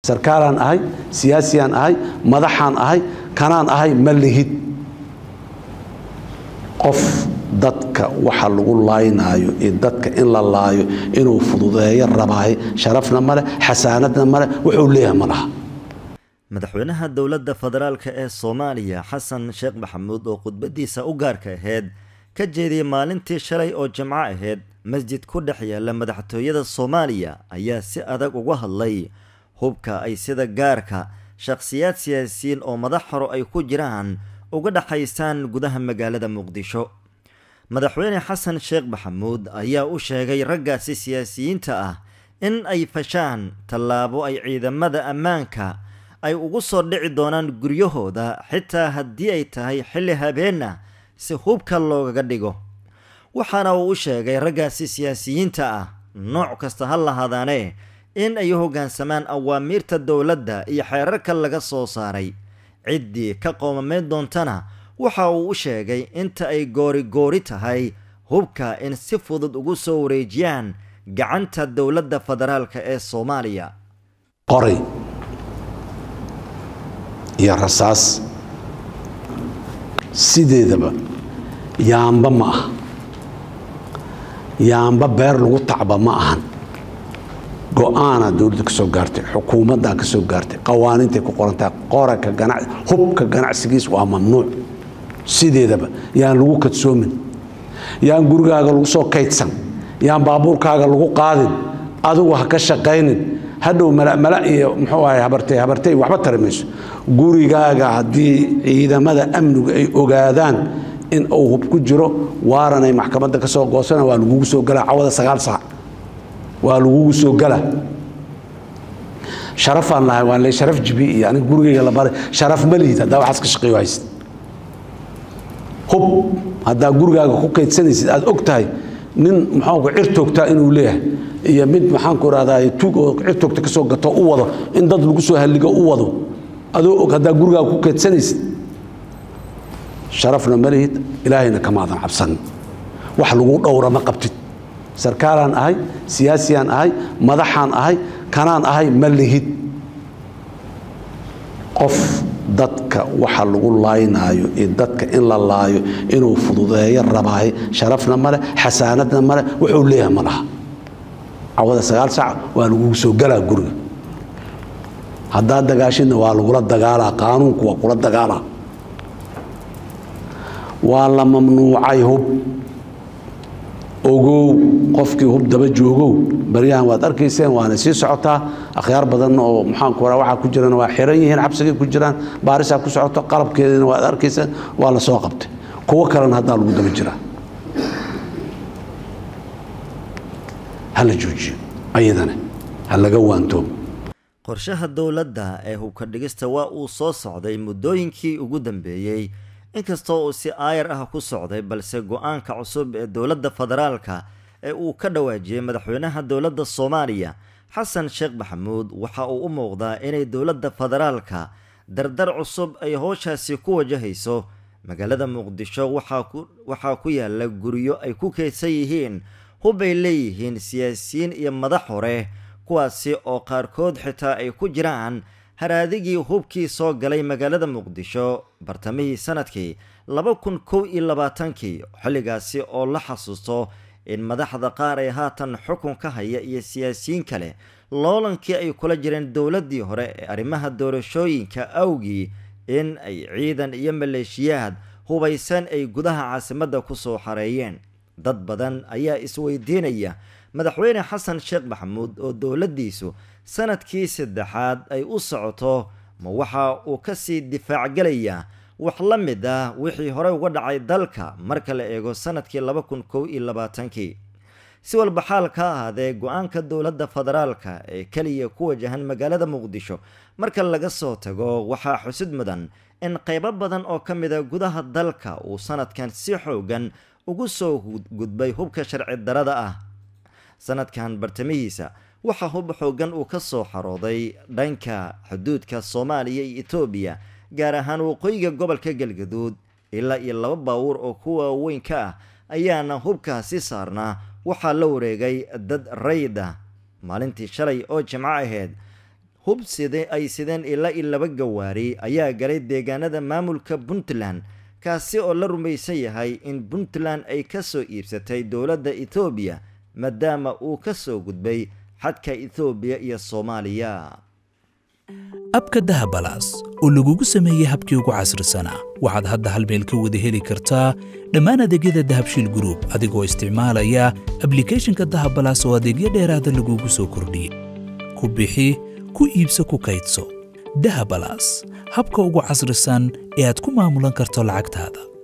sarkaalaan ahay siyaasiyaan ahay madaxaan ahay kanaan ahay ma lihid qof dadka waxa lagu laaynaayo iyo dadka in la laayo inuu fududeeyo rabaahay sharafna male xasaanadna male wuxuu leeyahay ma laha madaxweynaha dowladda federaalka ee soomaaliya xasan sheekh maxamuud oo khudbadiisa u gaarka ahayd ka jeediyey maalintii shalay oo jimco ahayd masjid ku dhex yaalla madaxtooyada soomaaliya ayaa si adag uga hadlay hubka ay sida gaarka shakhsiyaad siyaasiyiin oo madax horo ay ku jiraan uga dhexaysaan gudaha magaalada muqdisho madaxweyne xasan sheekh maxamuud ayaa u sheegay raggaasi siyaasiyiinta ah in ay fashaan tallaabo ay ciidamada ammaanka ay ugu soo dhici doonaan guryahooda xitaa haddii ay tahay xilli habeenna si hubka loogaga dhigo waxaana uu u sheegay raggaasi siyaasiyiinta ah nooc kasta ha lahaadaane in ay u hoggaansamaan awaamiirta dowladda iyo xeerarka laga soo saaray ciddii ka qoomamayn doontana waxa uu u sheegay inta ay goori goori tahay hubka in si fudud ugu soo wareejiyaan gacanta dowladda federaalka ee soomaaliya qoray iyo rasaas sideedaba yaamba ma aha yaamba beer lagu tacba ma ahan go-aanaa dowladda ka soo gaartay xukuumaddaa ka soo gaartay qawaaniintay ku qorantahay qoraka ganac hubka ganacsigiis waa mamnuuc sideedaba yaan lagu kadsoomin yaan gurigaaga lagu soo kaydsan yaan baabuurkaaga lagu qaadin adigu ha ka shaqaynin hadhow mala iyo muxuu ahay habartay habartay waxba tari mayso gurigaaga haddii ciidamada amnigu ay ogaadaan in uu hub ku jiro waaranay maxkamadda ka soo goosana waa lagugu soo galaa cawada sagaal saac waa lagugu soo gala sharafaan lahay waan le sharaf jibi iyo aniga gurigayga la baray sharaf ma lihid haddaa waxaas ka shaqeeyo haysid hub haddaa gurigaaga ku kaydsanaysid aad og tahay nin maxaanku cir toogtaa inuu leeyahay iyo mid maxaanku rahdaa tuug oo cir toogta ka soo gato u wado in dad lagu soo halligo u wado adoo og haddaa gurigaaga ku kaydsanaysid sharafna ma lihid ilaahayna kamaadan cabsanin wax lagu dhowra ma qabtid sarkaalaan ahay siyaasiyaan ahay madaxaan ahay kanaan ahay ma lihid qof dadka waxa lagu laaynaayo iyo dadka in la laayo inuu fududeeyo rabaahay sharafna male xasaanadna male wuxuu leeyahay ma laha cawada sagaal saac waa lagugu soo galaa guriga haddaad dagaashidna waa lagula dagaalaa qaanuunku waa kula dagaalaa waa la mamnuucay hub ogow qofkii hub daba joogow baryahan waad arkayseen waana sii socotaa akhyaar badan oo maxaanku raa waxaa ku jirana waa xiran yihiin xabsigay ku jiraan baarisaa ku socoto qalabkeedina waad arkayseen waa la soo qabtay kuwo kalena haddaa lagu daba jiraa ha la joojiyo ayadana ha laga waantoomo qorshaha dowladda ee hubka dhigista waa uu soo socday muddooyinkii ugu dambeeyey inkastoo uu si aayar ah ku socday balse go-aanka cusub ee dowladda federaalka ee uu ka dhawaajiyey madaxweynaha dowladda soomaaliya xasan sheekh maxamuud waxa uu u muuqdaa inay dowladda federaalka dardar cusub ay howshaasi ku wajahayso magaalada muqdisho waxaa ku yaala guryo ay ku kaydsan yihiin hub ay leeyihiin siyaasiyiin iyo madax hore kuwaasi oo qaarkood xitaa ay ku jiraan haraadigii hubkii soo galay magaalada muqdisho bartamihii sanadkii laba kun kow iyo labaatankii xilligaasi oo la xasuusto in madaxda qaar ee haatan xukun ka haya iyo siyaasiyiin kale loolankii ay kula jireen dowladdii hore ee arrimaha doorashooyinka awgii in ay ciidan iyo maleeshiyaad hubaysan ay gudaha caasimadda ku soo xareeyeen dad badan ayaa isweydiinaya madaxweyne xasan sheekh maxamuud oo dowladdiisu sanadkii saddexaad ay u socoto ma waxa uu kasii difaac gelayaa wax la mid ah wixii horey uga dhacay dalka marka la eego sanadkii laba kun kow iyo labaatankii si walba xaal ka ahaadee go-aanka dowladda federaalka ee keliya ku wajahan magaalada muqdisho marka laga soo tago waxaa xusid mudan in qaybo badan oo ka mida gudaha dalka uu sanadkan si xoogan ugu soo gudbay hubka sharci darada ah sanadkan bartamihiisa waxaa hub xoogan uu ka soo xarooday dhanka xuduudka soomaaliya iyo etoobiya gaar ahaan waqooyiga gobolka galgaduud ilaa iyo laba baawuur oo kuwa weyn ka ah ayaana hubkaasi saarnaa waxaa la wareegay dad rayd ah maalintii shalay oo jimco ahayd hub side ay sideen ilaa i laba gawaari ayaa galay deegaanada maamulka puntland kaasi oo la rumaysan yahay in puntland ay ka soo iibsatay dowladda ethoobiya maadaama uu ka soo gudbay xadka ethoobiya iyo soomaaliya abka dahabalaas oo lagugu sameeyey habkii ugu casrisanaa waxaad hadda hal meel ka wada heli kartaa dhammaan adeegyada dahabshiil gruub adigoo isticmaalaya ablikhethonka dahabalaas oo adeegyo dheeraada lagugu soo kordhiyey ku bixi ku iibso ku kaydso dahabalaas habka ugu casrisan ee aad ku maamulan karto lacagtaada